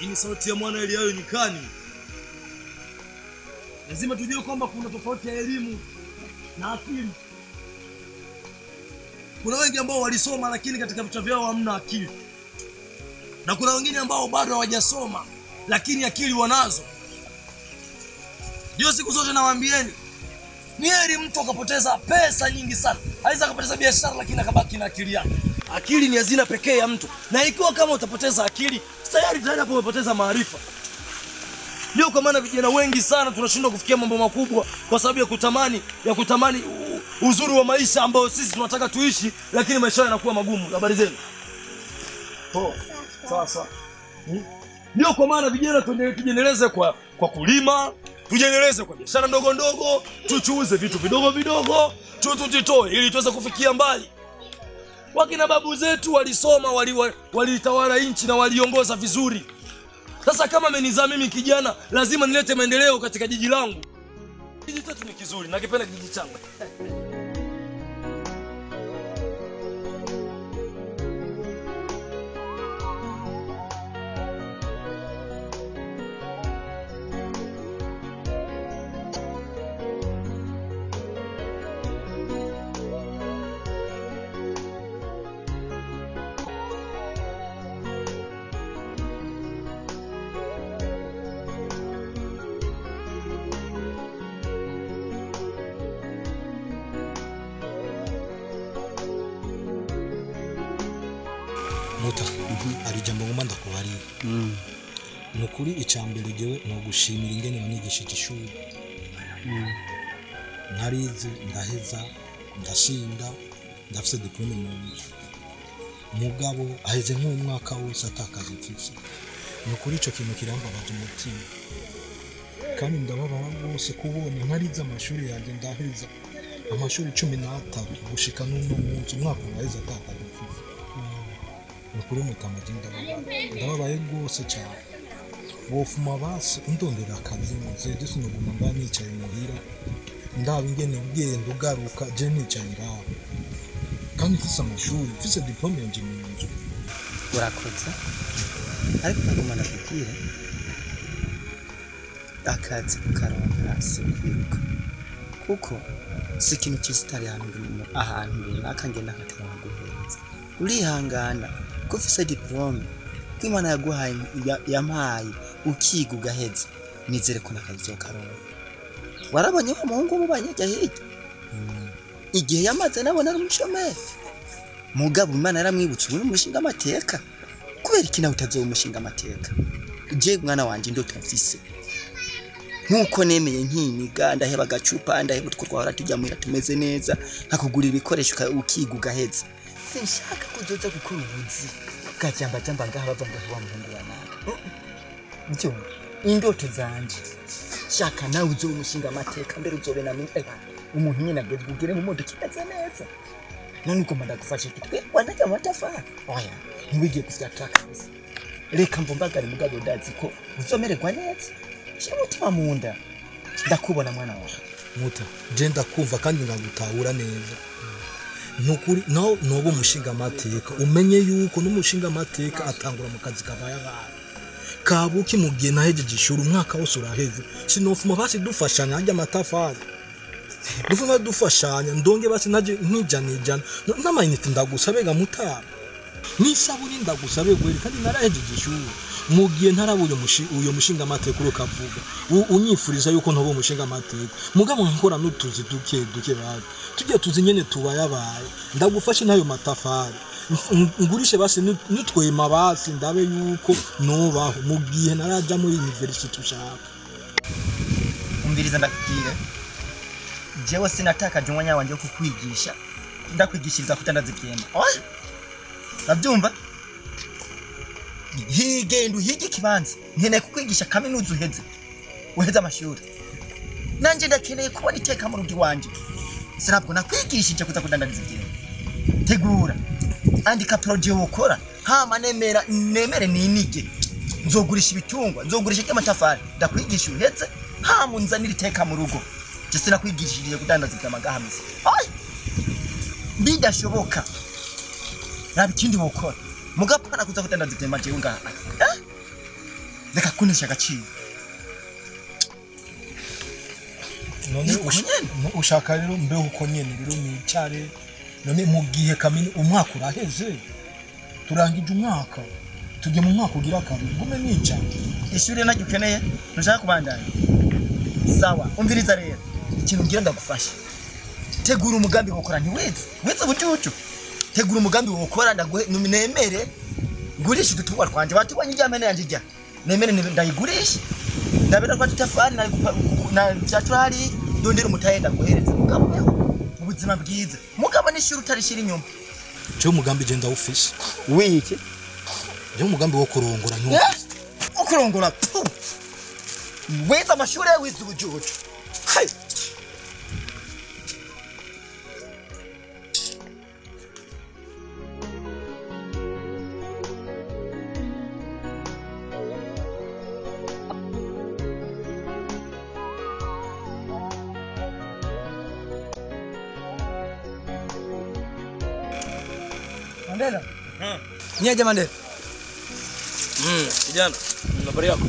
Hii ni sauti ya mwana Eliayo nyikani. Lazima tujue kwamba kuna tofauti ya elimu na akili. Kuna wengi ambao walisoma lakini katika vichwa vyao hamna akili, na kuna wengine ambao bado hawajasoma lakini akili wanazo. Ndio siku zote nawaambieni, ni heri mtu akapoteza pesa nyingi sana, aweza akapoteza biashara lakini akabaki na akili yake. Akili ni hazina pekee ya mtu, na ikiwa kama utapoteza akili, tayari tayari hapo umepoteza maarifa. Ndio kwa maana vijana wengi sana tunashindwa kufikia mambo makubwa kwa sababu ya kutamani ya kutamani u- uzuri wa maisha ambayo sisi tunataka tuishi, lakini maisha yao yanakuwa magumu. Habari zenu? Oh, sawa sawa. Hmm? Ndio kwa maana vijana tuende- tujiendeleze kwa kwa kulima, tujiendeleze kwa biashara ndogo ndogo, tuchuuze vitu vidogo vidogo, tu tujitoe ili tuweze kufikia mbali. Wakina babu zetu walisoma, walitawala wali walitawala nchi na waliongoza vizuri. Sasa kama amenizaa mimi kijana, lazima nilete maendeleo katika jiji langu. Jiji chetu ni kizuri, nakipenda kijiji changu. muta hari ijambo ngomba ndakubarira ni ukuri icambere jewe ni ugushimira ingene wanyigishije ishuri narize ndaheza ndashinda ndafise diplome mu nzu mugabo aheze nk'umwaka wose atakaza mfise ni ukuri ico kintu kirambabaza umutima kandi ndababara rwose kubona ntarize amashuri yanjye ndaheza amashuri cumi n'atatu gushika n'uno munsi umwaka uraheze atakaza mfise ni ukuri mutamaje ndababaye ndababaye rwose cyane wofuma basi undondera akazi muzeje sinoguma mba nicaye muhira ndaba ingene ugenda ugaruka je nicaye ngaho kandi mfise amashuri mfise diplome yanje mu nzu urakoze ariko naguma nakubwire akazi kukaronka si ukwiruka kuko si ikintu cy'isitari ahantu mu- ahantu runaka ngenda nkataronka guhereza urihangana ko ufise diplome ko imana yaguhaye ya- yampaye ukiga ugaheza nizere ko nakazi uzokaronka warabonye wa muhungu mubanye ajya hirya igihe yamaze nabona ari umushomeri mugabo imana yaramwibutse ubu ni umushinga amateka kubera iki nawe utazoba umushinga amateka je mwana wanje ndoto mfise nkuko nemeye nkiniga ndaheba agacupa ndaheba utwo twahora tujya muhira tumeze neza nkakugurira ibikoresho uka- ukiga ugaheza sinshaka kuzoza gukora ubuzi bwajambajamba ngaha bava ngo wa muhungu wa nawe byo indoto zanje shaka nawe uzoba umushinga amateka mbere uzobe na mimi eh, umuntu nyine ageze ugere mu modoka imeze neza none ugomba ndagufasha iki twe wanajya amatafari oya ntiwigiye kuzataka kabisa reka mvumbagare mugabo ndazi ko uzomererwa neza shyira umutima mu nda ndakubona mwana wawe muta je ndakumva kandi nkagutahura neza nukuri naho noba umushinga amateka umenye yuko n'umushinga amateka atangura mu kazi kabaye abantu kabuki mu gihe nahejeje ishuri umwaka wose uraheze sinofuma basi dufashanya harya amatafari dufuma dufashanya ndonge basi naje nkijana ijana N- n'amayinite ndagusabega mutara n'isabuni ndagusabe gweri kandi narahejeje ishuri mu gihe ntaraba uyo mushi- uyo mushinga amateka uri ukavuga u- unyifuriza yuko ntoba umushinga amateka mugabo nkora n'utuzi duke duke babi tujya tuzi nyene tubayabaye ndagufashe n'ayo matafari Ng- ngurishe basi n'ut- n'utwema basi ndabe yuko nobaho mu gihe naraja muri university ushaka umviriza ndakubwire jewe sinatakaje umwanya wanje wo kukwigisha ndakwigishiriza kutandaza ivyema oya urabyumva higenda uhige ikibanza nkeneye kukwigisha kaminuza uheze uheze amashuri nanje ndakeneye kubona iteka mu rugo iwanje sinabwo nakwigishije kuza kudandariza ivyema tegura andika proje wokora hama nemera nemere ninige nzogurisha ibitungwa nzogurisha ry'amatafari ndakwigisha uhetse hama unzanira iteka mu rugo je sinakwigishije kudandaza ivyamagahamisi oya bidashoboka raba ikindi wokora mugapana kuza kudandaza ivyema jewe ngaha eh? reka kunesha agaciro none ush- no- ushaka rero mbeho uko nyene rero nicare none mu gihe kamini umwaka uraheze turangije umwaka tujye mu mwaka ugira kabiri ngume nica ishuri naryo ukeneye ntushaka kubandanya sawa umviriza rero ikintu ngira ndagufasha tegura umugambi wokora ntiwize wize bucucu tegura umugambi wokora ndaguhe nemere ngurisha udutungwa twanje watubonye iryamene yanje ijya nemere ni- ndayigurisha ndabera kwa tutafari na na vyatura hari ndondera umutahe ndaguhereza mugabo weho mu buzima bwiza mugabo n'ishuri utarishira inyuma je umugambi je ndawufise wiki je umugambi wo kurongora ntiwufise ukurongora tu wize amashuri yawe wize ubujuju Hai. Mandela. Niaje Mandela? Mm, kijana. Habari yako?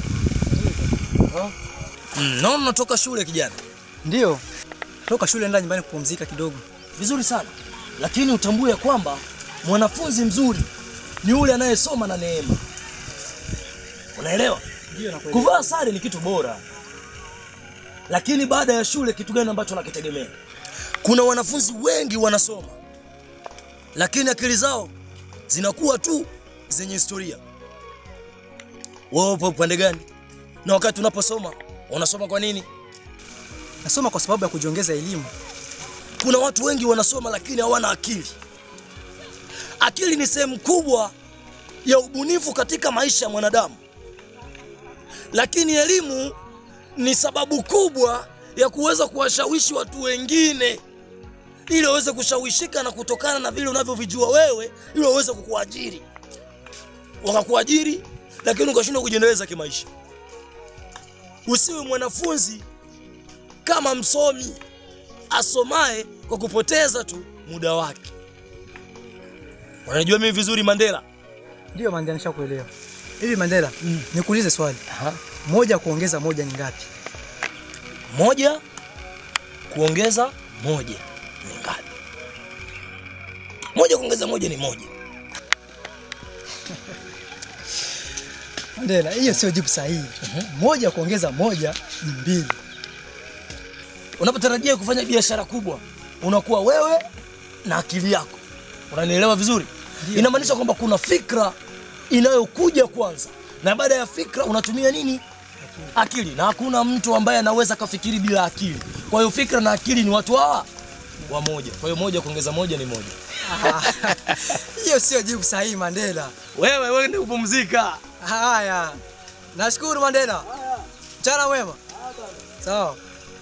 Mm, naona unatoka shule kijana. Ndio. Toka shule nenda nyumbani kupumzika kidogo. Vizuri sana. Lakini utambue ya kwamba mwanafunzi mzuri ni yule anayesoma na neema. Unaelewa? Ndio nakuelewa. Kuvaa sare ni kitu bora, lakini baada ya shule kitu gani ambacho nakitegemea? Kuna wanafunzi wengi wanasoma, lakini akili zao zinakuwa tu zenye historia. Wewe upo upande gani? Na wakati unaposoma unasoma kwa nini? Nasoma kwa sababu ya kujiongeza elimu. Kuna watu wengi wanasoma lakini hawana akili. Akili ni sehemu kubwa ya ubunifu katika maisha ya mwanadamu, lakini elimu ni sababu kubwa ya kuweza kuwashawishi watu wengine ili waweze kushawishika na kutokana na vile unavyovijua wewe, ili waweze kukuajiri, wakakuajiri, lakini ukashindwa kujiendeleza kimaisha. Usiwe mwanafunzi kama msomi asomaye kwa kupoteza tu muda wake. Unanijua mimi vizuri Mandela. Ndio Mandela, nishakuelewa. Hivi Mandela, nikuulize swali. Moja kuongeza moja ni ngapi? Moja kuongeza moja ni ngapi? Moja kuongeza moja ni moja. Mandela, hiyo sio jibu sahihi. Moja kuongeza moja ni mbili. Unapotarajia kufanya biashara kubwa, unakuwa wewe na akili yako. Unanielewa vizuri? Inamaanisha kwamba kuna fikra inayokuja kwanza, na baada ya fikra unatumia nini? Akili. Na hakuna mtu ambaye anaweza kafikiri bila akili. Kwa hiyo fikra na akili ni watu hawa wamoja. Kwa hiyo moja kuongeza moja ni moja. Hiyo sio jibu sahihi Mandela. Wewe wewe ndio kupumzika. Haya. Nashukuru Mandela. Mchana mwema. Sawa.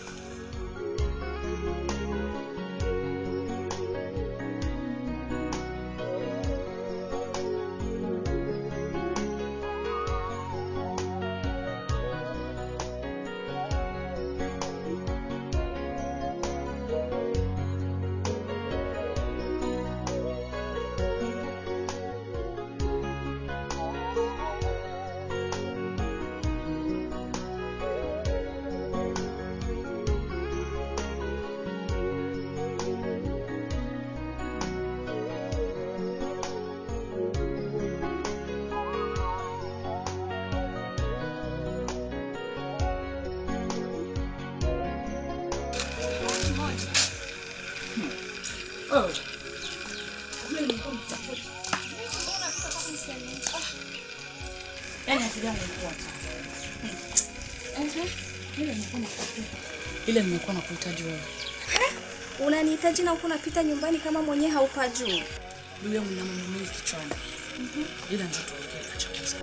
ile nimekuwa nakuhitaji wewe. Unanihitaji na huku unapita nyumbani kama mwenyewe haupajui. Ndugu yangu na mambo mengi kichwani. Ila ndio tuongee na chakuza.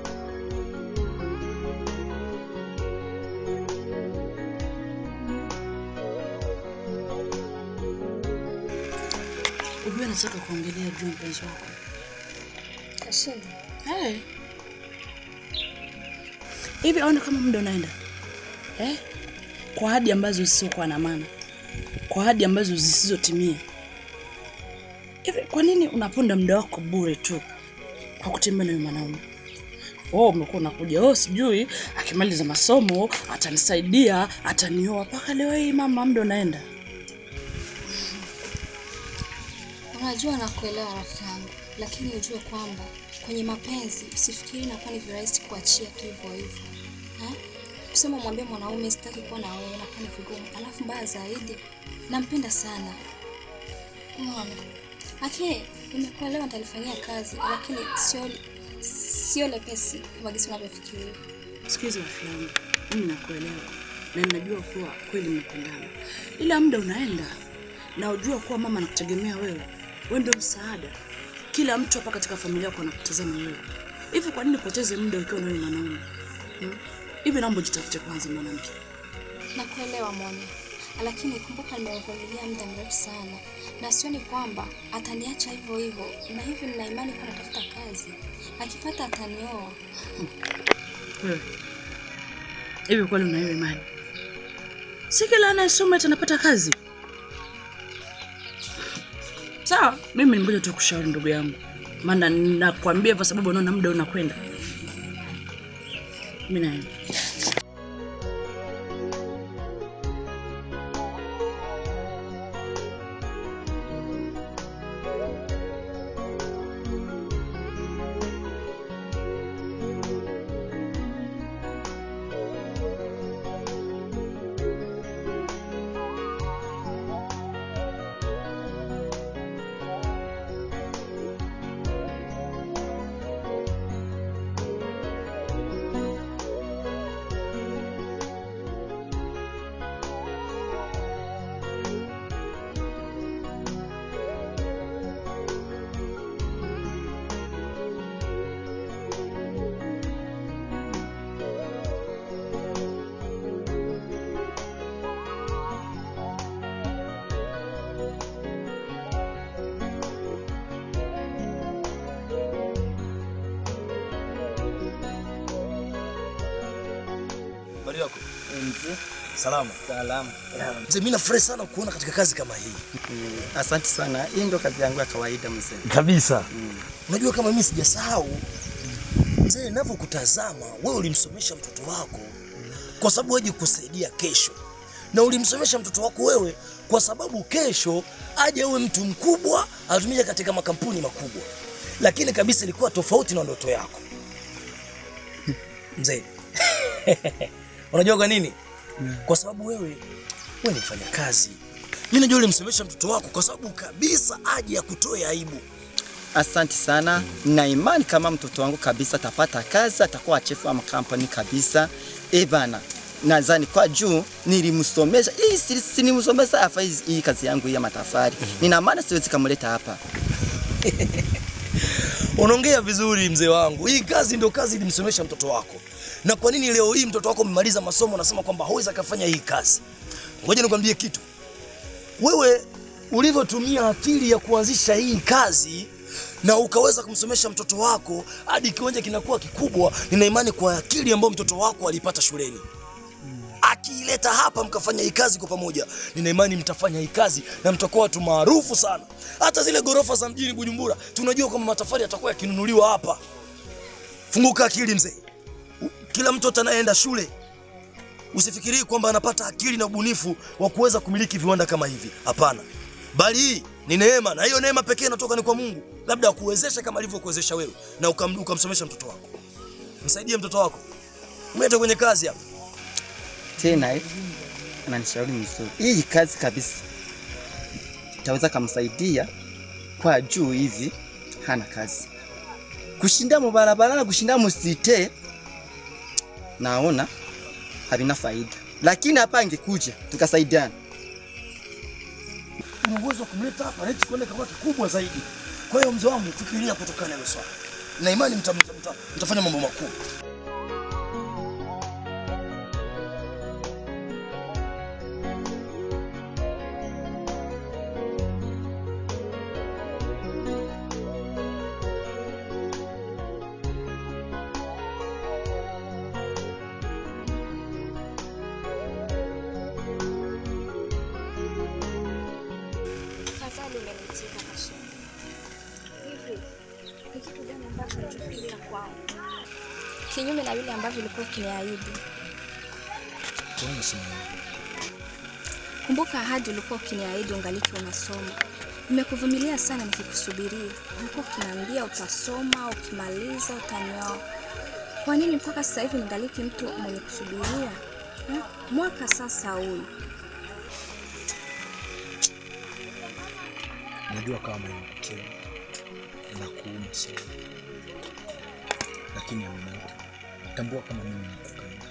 Ujue nataka kuongelea juu ya mpenzi wako. Kashinda. Hey. Hivi aona kama muda unaenda eh? Kwa ahadi ambazo zisizokuwa na maana, kwa ahadi ambazo zisizotimia. Hivi kwa nini unaponda muda wako bure tu kwa kutembea na huyu mwanaume? oh, umekuwa unakuja oh, sijui akimaliza masomo atanisaidia atanioa mpaka leo hii mama muda unaenda Unajua nakuelewa rafiki yangu, lakini ujue kwamba kwenye mapenzi usifikiri inakuwa ni virahisi kuachia tu hivyo hivyo. Ha? Kusema mwambie mwanaume sitaki kuwa na wewe inakuwa ni vigumu, alafu mbaya zaidi nampenda sana. Unaona? Lakini nimekuelewa, nitalifanyia kazi, lakini sio sio lepesi kama jinsi unavyofikiria. sikiza rafiki yangu mimi nakuelewa na ninajua kuwa kweli mnapendana ila muda unaenda na ujua kuwa mama anakutegemea wewe wewe ndio msaada kila mtu hapa katika familia yako anakutazama wewe hivi kwa nini upoteze muda ukiwa na wewe mwanaume hmm? hivi naomba jitafute kwanza mwanamke Nakuelewa Moni, lakini kumbuka nimevumilia muda mrefu sana, na sioni kwamba ataniacha hivyo hivyo, na hivyo nina imani kuwa natafuta kazi, akipata atanioa. wewe hivi kweli una hiyo imani si kila anayesoma eti anapata kazi sawa mimi nimekuja tu kushauri ndugu yangu maana nakwambia kwa sababu unaona muda unakwenda mi naenda Habari yako? Salama. Salama. Mzee, mimi nafurahi sana kuona katika kazi kama hii. Asante sana. Hii ndo kazi yangu ya kawaida mzee. Kabisa. Unajua kama mimi sijasahau mzee, ninavyokutazama wewe ulimsomesha mtoto wako kwa sababu aje kusaidia kesho, na ulimsomesha mtoto wako wewe kwa sababu kesho aje uwe mtu mkubwa atumike katika makampuni makubwa, lakini kabisa ilikuwa tofauti na ndoto yako mzee. Unajua kwa nini? Kwa sababu wewe wewe ni mfanyakazi. Mimi najua ulimsomesha mtoto wako kwa sababu kabisa aje akutoe aibu. Asante sana. Na imani kama mtoto wangu kabisa atapata kazi, atakuwa chifu wa makampuni kabisa. Eh bana, nadhani kwa juu nilimsomesha hii si- si nilimsomesha afa hizi- hii kazi yangu hii ya matafari. Nina maana siwezi kamleta hapa. Unaongea vizuri mzee wangu. Hii kazi ndio kazi ilimsomesha mtoto wako. Na kwa nini leo hii mtoto wako umemaliza masomo unasema kwamba hawezi akafanya hii kazi? Ngoja nikwambie kitu. Wewe ulivyotumia akili ya kuanzisha hii kazi na ukaweza kumsomesha mtoto wako hadi kiwanja kinakuwa kikubwa, nina imani kwa akili ambayo mtoto wako alipata shuleni akiileta hapa mkafanya hii kazi kwa pamoja, nina imani mtafanya hii kazi na mtakuwa watu maarufu sana. Hata zile gorofa za mjini Bujumbura tunajua kwamba matofali yatakuwa yakinunuliwa hapa. Funguka akili mzee. U- Kila mtoto anayeenda shule usifikirii kwamba anapata akili na ubunifu wa kuweza kumiliki viwanda kama hivi. Hapana, bali hii ni neema, na hiyo neema pekee inatoka ni kwa Mungu, labda akuwezeshe kama alivyokuwezesha wewe na ukam, ukamsomesha mtoto wako. Msaidie mtoto wako, mlete kwenye kazi hapa. Tena eh, ananishauri mzuri. Hii kazi kabisa itaweza kumsaidia kwa juu hivi, hana kazi kushinda mubarabara na kushinda musite, naona havina faida, lakini hapa angekuja tukasaidiana. una uwezo wa kumleta hapa na hichi kiwanda kikawa kikubwa zaidi. Kwa hiyo mzee wangu, fikiria kutokana na hilo swala, na imani mta, mta, mta, mtafanya mambo makuu. Tafadhali umenitika mashine. Hivi ni kitu gani ambacho unachofikiria kwangu? kinyume na vile ambavyo ulikuwa ukiniahidi. Kwa nini unasema hivyo? Kumbuka ahadi ulikuwa ukiniahidi ungaliki unasoma. Nimekuvumilia sana nikikusubiria. Ulikuwa ukiniambia utasoma, ukimaliza utanioa. Kwa nini mpaka sasa hivi ningaliki mtu mwenye kusubiria? Ha? Mwaka sasa huyu. Najua kama inakukera inakuuma sana, lakini Aminata, tambua kama mimi nakupenda.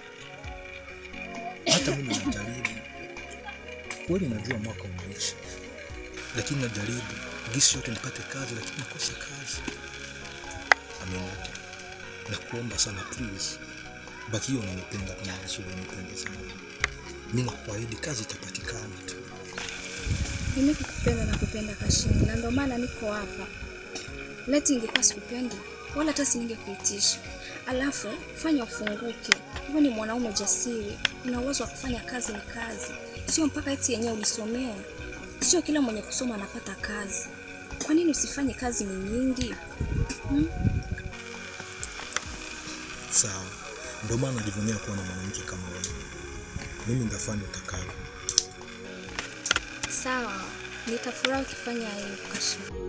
Hata mimi najaribu kweli, najua mwaka umeisha, lakini najaribu gisi yote nipate kazi, lakini nakosa kazi. Aminata, nakuomba sana please, bakio unanipenda kama gisi unanipenda sana. Mimi nakuahidi kazi itapatikana tu. Mimi kukupenda na kupenda Kashini, na ndio maana niko hapa. Leti ingekuwa sikupendi wala hata siningekuitisha. Alafu fanya ufunguke, wewe ni mwanaume jasiri, una uwezo wa kufanya kazi. Ni kazi, sio mpaka eti yenyewe ulisomea. Sio kila mwenye kusoma anapata kazi. Kwa nini usifanye kazi ni nyingi? Sawa, ndio maana najivunia kuwa na mwanamke kama wewe. Mimi nitafanya utakavyo. Sawa, nitafurahi ukifanya hivyo Kashini.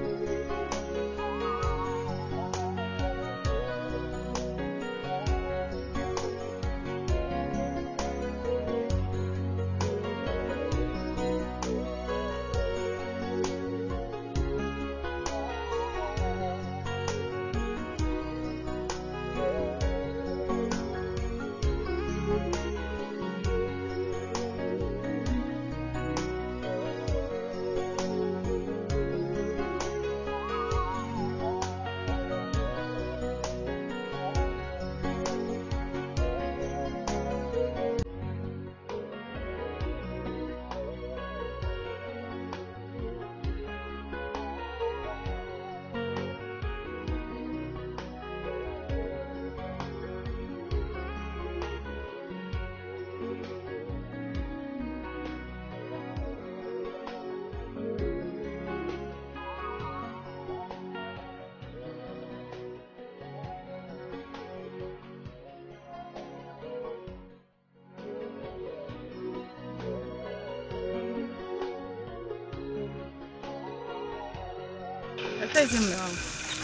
Hata hivi mume wangu.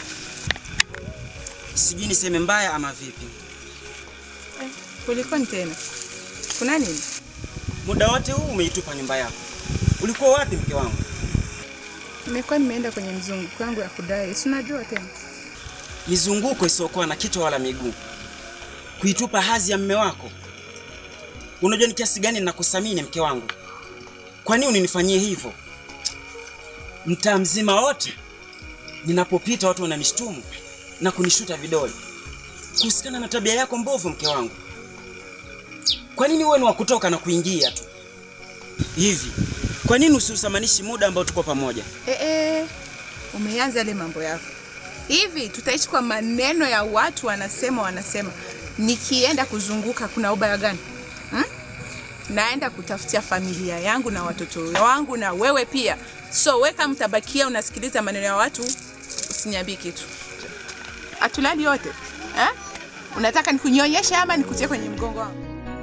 sijui niseme mbaya ama vipi. Eh, kulikoni tena? Kuna nini? Muda wote huu umeitupa nyumba yako, ulikuwa wapi mke wangu? Nimekuwa nimeenda kwenye mzunguko wangu ya kudai. Si unajua tena. Mizunguko isiyokuwa na kichwa wala miguu, kuitupa hadhi ya mme wako. Unajua ni kiasi gani ninakuthamini mke wangu? Kwa nini unanifanyia hivyo? Mtaa mzima wote ninapopita watu wananishtumu na kunishuta vidole kuhusikana na tabia yako mbovu, mke wangu. Kwa nini wewe ni wa kutoka na kuingia tu hivi? Kwa nini usiusamanishi muda ambao tuko pamoja? Eh, eh, umeanza yale mambo yako. Hivi tutaishi kwa maneno ya watu wanasema wanasema. Nikienda kuzunguka kuna ubaya gani? Hmm? Naenda kutafutia familia yangu na watoto wangu na wewe pia. So weka mtabakia unasikiliza maneno ya watu, usiniambie kitu. Atulali yote. Eh? Unataka nikunyonyeshe ama nikutie kwenye mgongo wangu?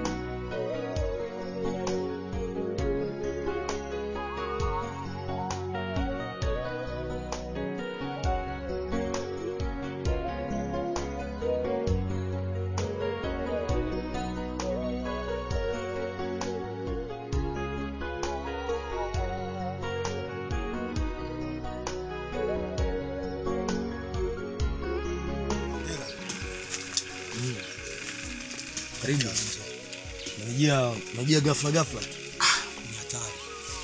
Karibu. Unajia, unajia ghafla ghafla. Ni hatari.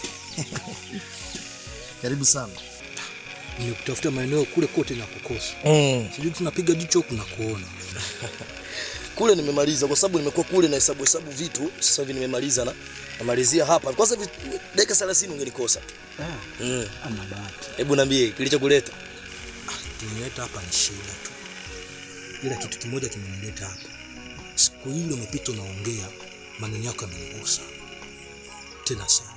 Karibu sana. Nimekutafuta maeneo kule kote na kukosa. Mm. Sijui tunapiga jicho huku na kuona. Kule nimemaliza kwa sababu nimekuwa kule na hesabu hesabu vitu. Sasa hivi nimemaliza na namalizia hapa. Kwa sababu dakika 30 ungenikosa. Ah, Mm. ana bahati. Hebu niambie kilichokuleta. Kinileta hapa ni shida tu, ila kitu kimoja kimenileta hapa. Siku ile umepita unaongea, maneno yako yamenigusa tena sana.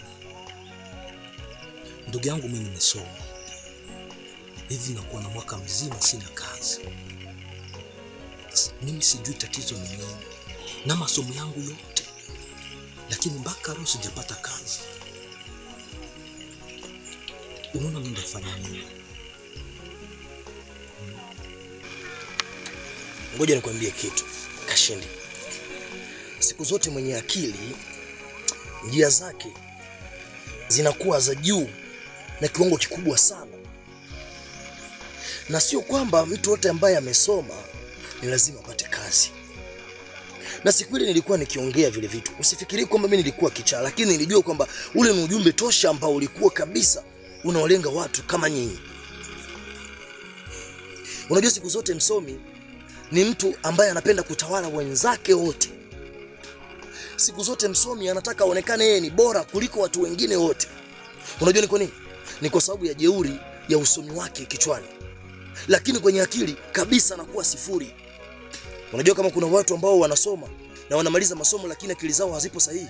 Ndugu yangu, mimi nimesoma hivi, nakuwa na mwaka mzima sina kazi. mimi sijui tatizo ni nini na masomo yangu yote, lakini mpaka leo sijapata kazi. Unaona mimi ndafanya nini? Ngoja nikwambie kitu Kashindi, siku zote mwenye akili njia zake zinakuwa za juu na kiwango kikubwa sana, na sio kwamba mtu yote ambaye amesoma ni lazima apate kazi. Na siku ile nilikuwa nikiongea vile vitu, usifikiri kwamba mimi nilikuwa kichaa, lakini nilijua kwamba ule ni ujumbe tosha ambao ulikuwa kabisa unawalenga watu kama nyinyi. Unajua, siku zote msomi ni mtu ambaye anapenda kutawala wenzake wote. Siku zote msomi anataka aonekane yeye ni bora kuliko watu wengine wote. Unajua ni kwa nini? Ni kwa sababu ya jeuri ya usomi wake kichwani, lakini kwenye akili kabisa anakuwa sifuri. Unajua kama kuna watu ambao wanasoma na wanamaliza masomo lakini akili zao hazipo sahihi.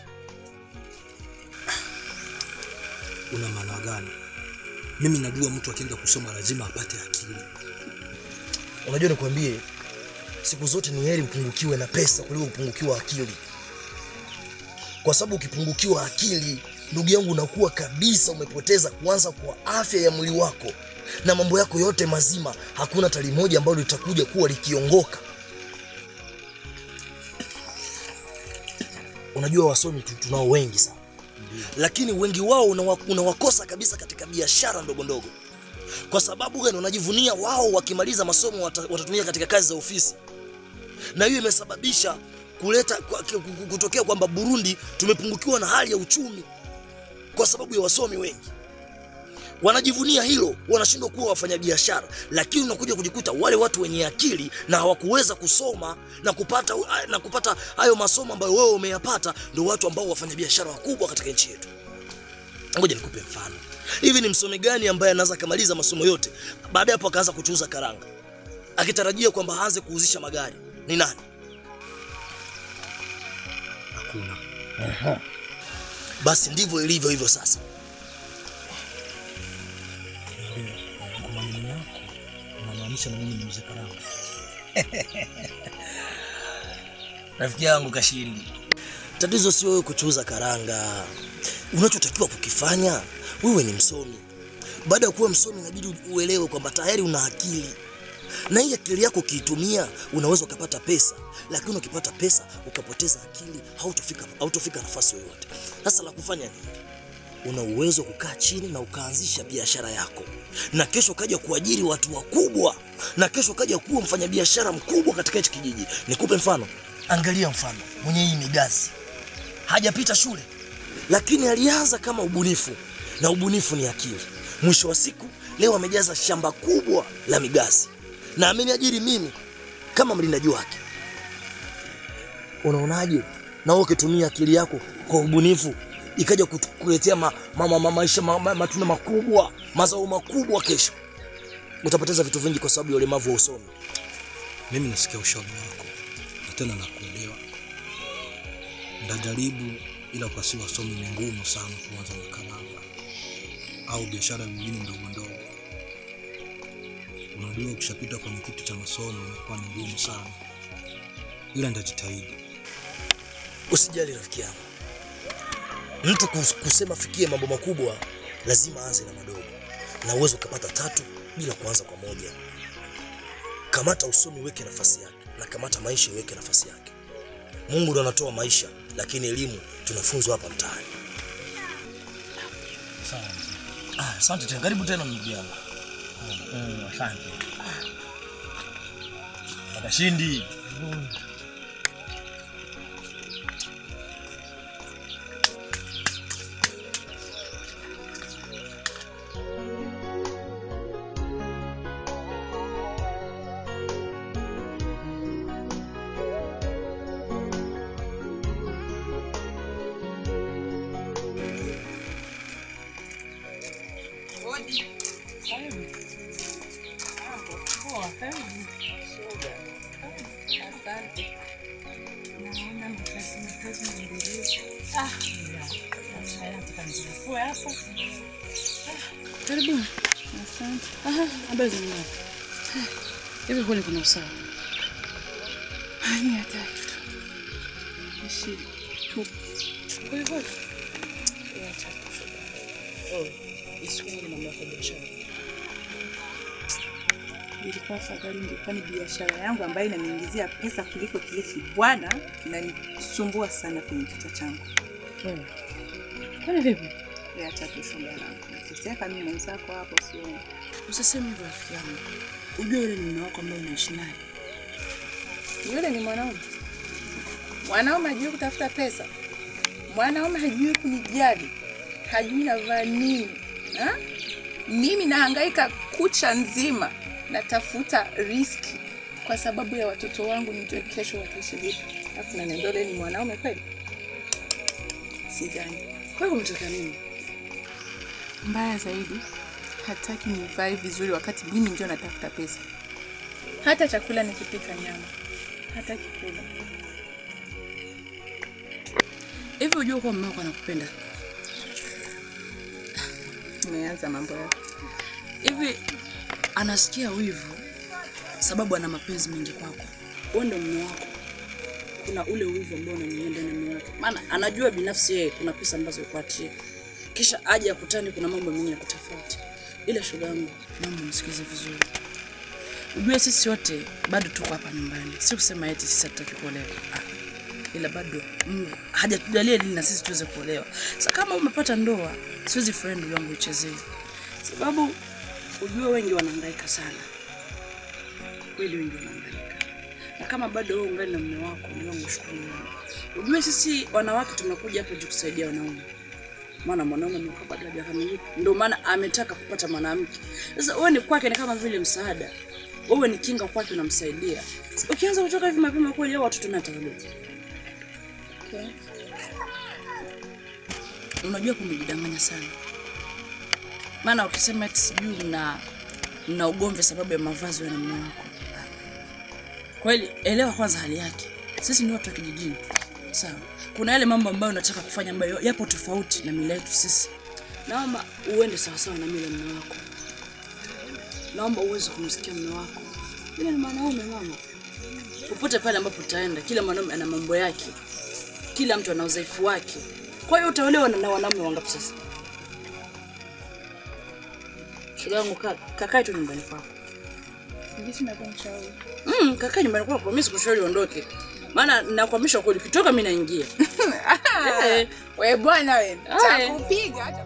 Una maana gani? Mimi najua mtu akienda kusoma lazima apate akili. Unajua nikwambie, siku zote ni heri upungukiwe na pesa kuliko upungukiwa akili, kwa sababu ukipungukiwa akili, ndugu yangu, unakuwa kabisa umepoteza kwanza kwa afya ya mwili wako na mambo yako yote mazima. Hakuna tali moja ambalo litakuja kuwa likiongoka. Unajua wasomi tu- tunao wengi sana, lakini wengi wao unawa- unawakosa kabisa katika biashara ndogo ndogo kwa sababu gani? Wanajivunia wao wakimaliza masomo wata, watatumia katika kazi za ofisi, na hiyo imesababisha kuleta kwa- ku- ku- kutokea kwamba Burundi tumepungukiwa na hali ya uchumi kwa sababu ya wasomi wengi. Wanajivunia hilo, wanashindwa kuwa wafanyabiashara, lakini unakuja kujikuta wale watu wenye akili na hawakuweza kusoma na kupata na kupata hayo masomo ambayo wewe umeyapata, ndio watu ambao wafanyabiashara wakubwa katika nchi yetu. Ngoja nikupe mfano. Hivi ni msomi gani ambaye anaweza kamaliza masomo yote baada ya hapo akaanza kuchuuza karanga akitarajia kwamba aanze kuuzisha magari? Ni nani? Hakuna. Basi ndivyo ilivyo hivyo sasa. Kwa maneno yako unamaanisha na mimi ni mzee karanga. Rafiki yangu Kashindi, tatizo sio wewe kuchuuza karanga. Unachotakiwa kukifanya wewe ni msomi. Baada ya kuwa msomi, inabidi uelewe kwamba tayari una akili, na hii akili yako ukiitumia unaweza ukapata pesa, lakini ukipata pesa ukapoteza akili, hautofika hautofika nafasi yoyote. Sasa la kufanya nini? Una uwezo wa kukaa chini na ukaanzisha biashara yako, na kesho ukaja kuajiri watu wakubwa, na kesho ukaja kuwa mfanyabiashara mkubwa katika hichi kijiji. Nikupe mfano, angalia mfano mwenye hii migazi, hajapita shule, lakini alianza kama ubunifu, na ubunifu ni akili. Mwisho wa siku, leo amejaza shamba kubwa la migazi na ameniajiri mimi kama mlindaji wake. Unaonaje? Na wewe ukitumia akili yako kwa ubunifu ikaja kutu- kuletea ma, ma, ma, ma, maisha ma, ma, matunda makubwa, mazao makubwa kesho, utapoteza vitu vingi kwa sababu ya ulemavu wa usomi. Mimi nasikia ushauri wako na tena nakuelewa. Ndajaribu, ila kwa si wasomi ni ngumu sana kuanza na karanga au biashara nyingine ndogo ndogo. Unajua, ukishapita kwenye kitu cha masomo inakuwa ni ngumu sana, ila nitajitahidi. Usijali rafiki yangu, mtu kus- kusema fikie mambo makubwa lazima aanze na madogo, na uwezo ukapata tatu bila kuanza kwa moja. Kamata usomi, weke nafasi yake, na kamata maisha, iweke nafasi yake. Mungu ndo anatoa maisha, lakini elimu tunafunzwa hapa mtaani. Ah, Asante tena, karibu tena ndugu yangu. Mm, Asante. Kashindi. Karibuni. Aha, habari za mwanangu. Hivi kweli kuna usawa? Mia tatu tu. Ishi tu. Kweli kweli. Mia tatu shoga. Oh, isiwe ni mambo ya biashara. Ilikuwa afadhali ingekuwa ni biashara yangu ambayo inaniingizia pesa kuliko kile kibwana kinanisumbua sana kwenye kichwa changu. Wewe. Kwani vipi? Mia tatu shoga yangu. Nateseka mimi mwenzako hapo sio. Usiseme hivyo rafiki yangu. Ujue yule ni mume wako ambaye unaishi naye. Yule ni mwanaume. Mwanaume hajui kutafuta pesa. Mwanaume hajui kunijali. Hajui navaa nini. Ha? Mimi nahangaika kucha nzima natafuta riski kwa sababu ya watoto wangu, nijue kesho wataishi vipi. Alafu naniambia yule ni mwanaume kweli? Sidhani. Kwa hiyo umetaka nini? Mbaya zaidi, hataki nivae vizuri wakati mimi ndio natafuta pesa. Hata chakula nikipika nyama hataki kula. Hivi ujue kuwa mume wako anakupenda? Umeanza mambo yako. Hivi anasikia wivu sababu ana mapenzi mengi kwako. Wewe ndio mume wako. Kuna ule wivu ambao unamwingia ndani ya moyo wake. Maana anajua binafsi yeye kuna pesa ambazo yukuachia. Kisha aje akutane kuna mambo mengine ya kutofauti. Ila shoga yangu, naomba msikize vizuri. Ujue sisi wote bado tuko hapa nyumbani. Si kusema eti sisi hatutaki kuolewa. Ah. Ila bado Mungu hajatujalia ili na sisi tuweze kuolewa. Sasa kama umepata ndoa, siwezi friend ndugu yangu ichezee. Sababu ujue wengi wanahangaika sana. Kweli wengi wanahangaika. Na kama bado wewe ungali na mume wako, ndio wangu shukuru Mungu. Ujue sisi wanawake tumekuja hapa juu kusaidia wanaume. Maana mwanaume amekuwa bado hajakamilika. Ndio maana ametaka kupata mwanamke. Sasa wewe ni kwake ni kama vile msaada. Wewe ni kinga kwake unamsaidia. Sasa Ukianza kutoka hivi mapema kweli hao watoto natawalea. Okay. Unajua kumejidanganya sana. Maana ukisema eti sijui mna mna ugomvi sababu ya mavazi ya mume wako. Kweli elewa kwanza hali yake. Sisi ni watu wa kijijini. Sawa. Kuna yale mambo ambayo unataka kufanya ambayo yapo tofauti na mila yetu sisi. Naomba uende sawa sawa na mila ya mume wako. Naomba uweze kumsikia mume wako. Yule ni mwanaume mama. Popote pale ambapo utaenda, kila mwanaume ana mambo yake. Kila mtu ana udhaifu wake. Kwa hiyo utaolewa na na wanaume wangapi sasa? Shoga yangu ka- kakae tu nyumbani kwako. Sijui navyomshauri. Mm, kakae nyumbani kwako, mimi sikushauri uondoke. Maana nakwamisha kweli, ukitoka mimi naingia. Eh. We bwana we, Aye. takupiga hata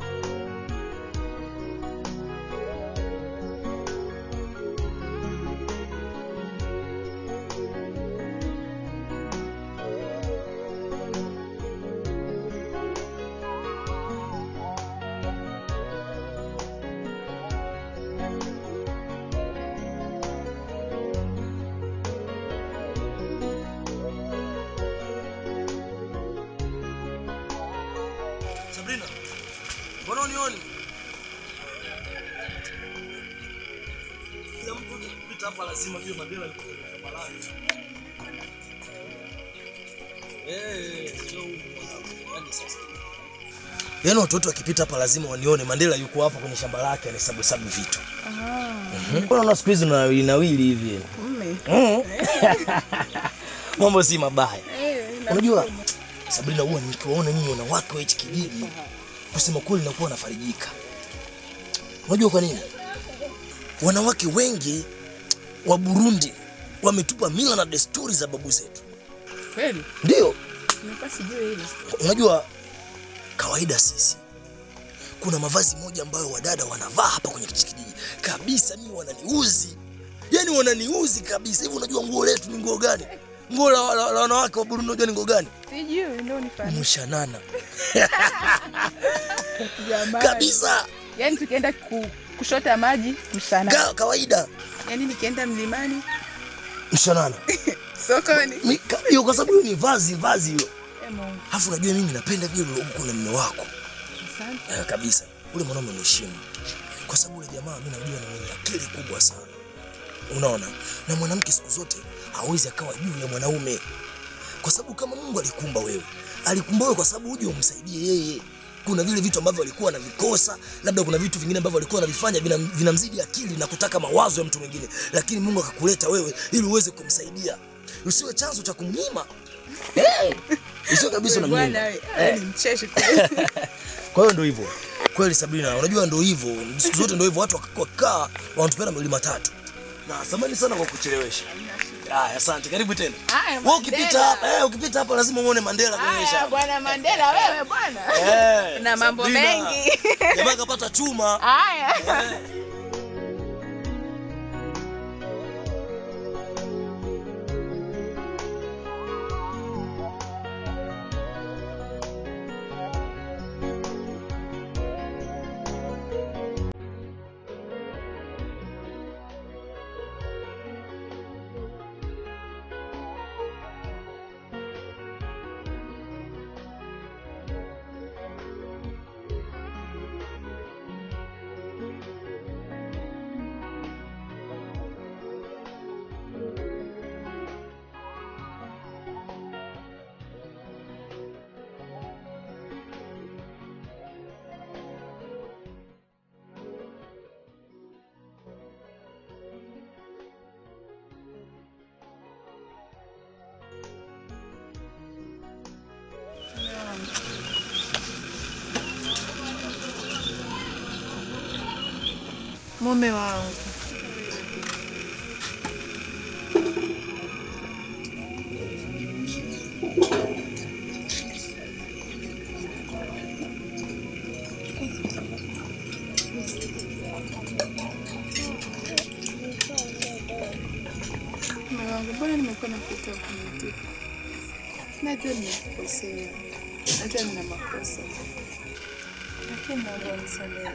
Sabrina, mbona unioni? Kila mtu akipita hapa lazima jue Mandela alikuwa kwenye shamba lake. Eh, sio huko mwanangu. Yaani sasa. Yaani watoto wakipita hapa lazima wanione Mandela yuko hapa kwenye shamba lake anahesabu hesabu vitu. Mhm. Mbona unaona siku hizi unawili nawili hivi? mume. Mhm. Mambo si mabaya. Eh, na- Unajua Sabrina, huwa nikiwaona nyinyi wanawake wa hichi kijiji, kusema kweli nakuwa nafarijika. Unajua kwa nini? Wanawake wengi wa Burundi wametupa mila na desturi za babu zetu. Kweli? Ndio, Nilikuwa sijui hilo. unajua kawaida sisi kuna mavazi moja ambayo wadada wanavaa hapa kwenye hichi kijiji kabisa, mimi wananiuzi, yani wananiuzi kabisa. Hivi unajua nguo letu ni nguo gani? Nguo la, la, la wanawake wa Burundi unajua ni nguo gani? Sijui ndio nifanye. Mshanana Jamani. kabisa, Yaani tukienda ku, kushota maji mshana. Ka, kawaida Yaani nikienda mlimani mshanana sokoni. Mi- ka- hiyo kwa sababu hiyo ni vazi vazi hilo. Eh, Mungu. Alafu unajua mimi napenda vile uko na mume wako Asante. eh, kabisa. Ule mwanaume mheshimu, kwa sababu ule jamaa mimi najua ni mwenye akili kubwa sana, unaona. Na mwanamke siku zote hawezi akawa juu ya mwanaume, kwa sababu kama Mungu alikumba wewe, alikumba wewe kwa sababu uje umsaidie yeye. Kuna vile vitu ambavyo alikuwa anavikosa, labda kuna vitu vingine ambavyo alikuwa anavifanya vinam- vinamzidi akili na kutaka mawazo ya mtu mwingine, lakini Mungu akakuleta wewe ili uweze kumsaidia. usiwe chanzo cha kumnyima Eh, usiwe kabisa Wewe bwana unamnyima wewe, wewe ni mcheshi kweli. kwa hiyo ndo hivyo kweli Sabrina, unajua ndo hivyo siku zote ndo hivyo, watu wakikaa wanatupenda mawili matatu. Na samani sana kwa kuchelewesha. Haya, asante, karibu tena. Haya, Wewe ukipita Mandela. hapa, eh, ukipita hapa lazima uone Mandela kwenye Haya, shamba. bwana Mandela wewe bwana. Eh, Na mambo Sabrina. mengi. Jamaa kapata chuma. Haya. Mume wangu. Mume wangu, mbona nimekuwa nakuita kunitika? Najua nimekukosea, najua nina makosa, lakini naomba unisamehe.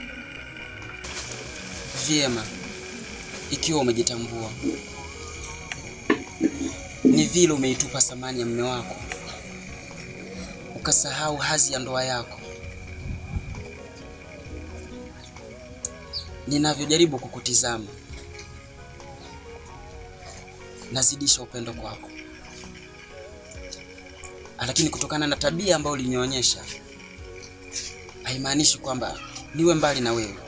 Vyema, ikiwa umejitambua, ni vile umeitupa thamani ya mume wako, ukasahau hadhi ya ndoa yako. Ninavyojaribu kukutizama, nazidisha upendo kwako, lakini kutokana na tabia ambayo ulinionyesha, haimaanishi kwamba niwe mbali na wewe.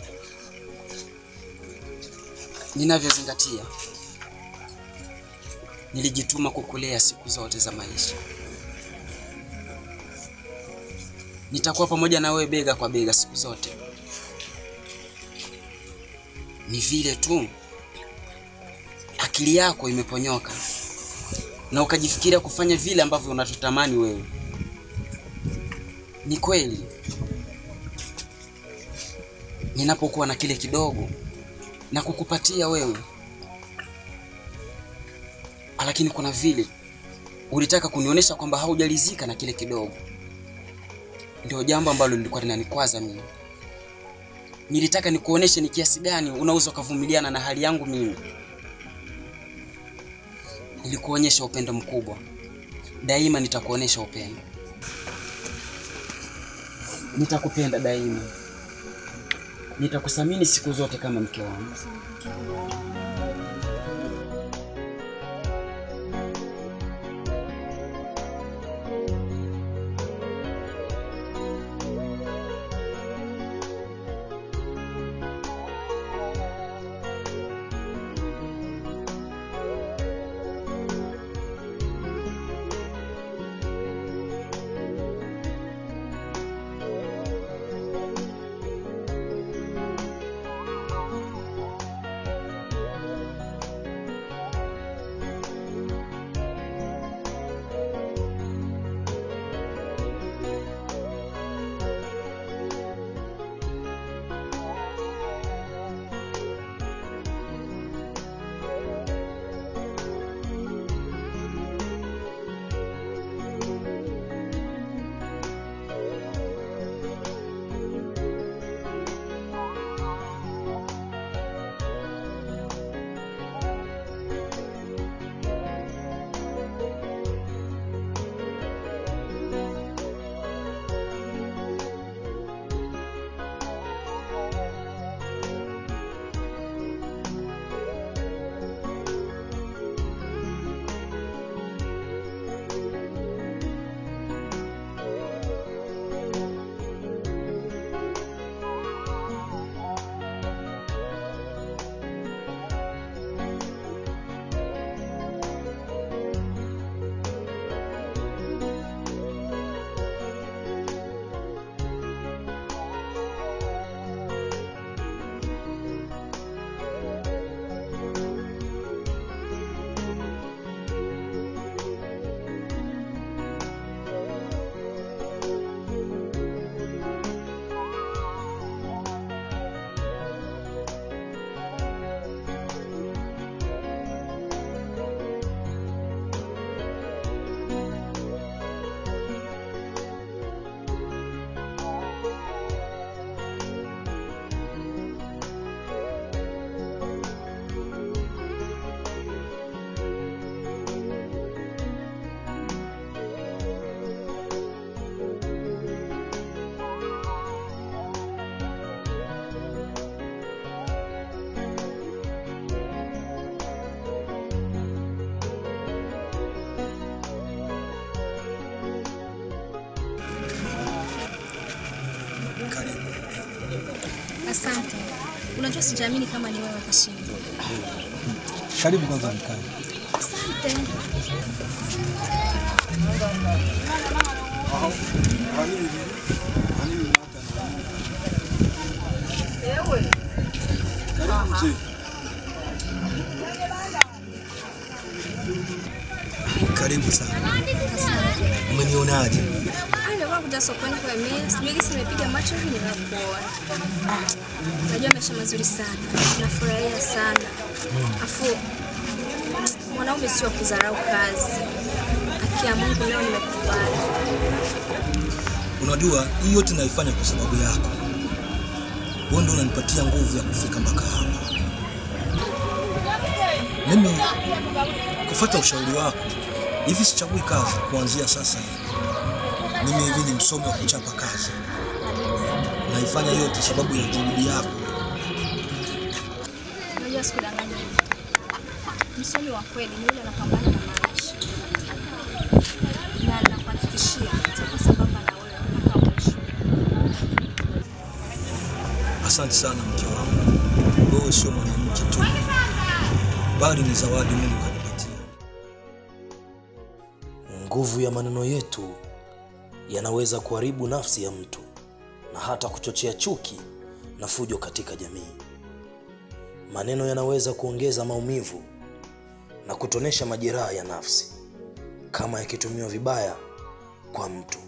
Ninavyozingatia, nilijituma kukulea siku zote za maisha. Nitakuwa pamoja na wewe bega kwa bega siku zote. Ni vile tu akili yako imeponyoka na ukajifikiria kufanya vile ambavyo unatotamani wewe. Ni kweli, ninapokuwa na kile kidogo na kukupatia wewe, lakini kuna vile ulitaka kunionyesha kwamba haujalizika na kile kidogo. Ndio jambo ambalo lilikuwa linanikwaza mimi. Nilitaka nikuoneshe ni kiasi gani unaweza ukavumiliana na hali yangu mimi. Nilikuonyesha upendo mkubwa, daima nitakuonyesha upendo, nitakupenda daima, nitakuthamini siku zote kama mke wangu. sijaamini kama ni wewe kashinda. Karibu kwanza mkae. Asante. Karibu sana. Asante. Umenionaje? Ah, nilikuwa kuja sokoni kwa mimi. Sijui kisi nimepiga macho hivi ninakuona. Unajua maisha mazuri sana. Nafurahia sana. Afu mwanaume sio kudharau kazi. Akia Mungu leo nimekubali. Unajua hii yote naifanya kwa sababu yako. Wewe ndio unanipatia nguvu ya kufika mpaka hapa. Mimi kufuata ushauri wako, hivi sichagui kazi kuanzia sasa hivi. Mimi hivi ni msomi wa kuchapa kazi. Naifanya yote sababu ya juhudi yako. Unajua sikudanganya. Msomi wa kweli ni yule anapambana na maisha. Na nakuhakikishia nitakuwa sambamba na wewe mpaka mwisho. Asante sana mke wangu. Wewe sio mwanamke tu, bali ni zawadi Mungu kanipatia. Nguvu ya maneno yetu yanaweza kuharibu nafsi ya mtu na hata kuchochea chuki na fujo katika jamii. Maneno yanaweza kuongeza maumivu na kutonesha majeraha ya nafsi kama yakitumiwa vibaya kwa mtu.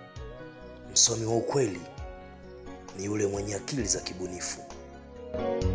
Msomi wa ukweli ni yule mwenye akili za kibunifu.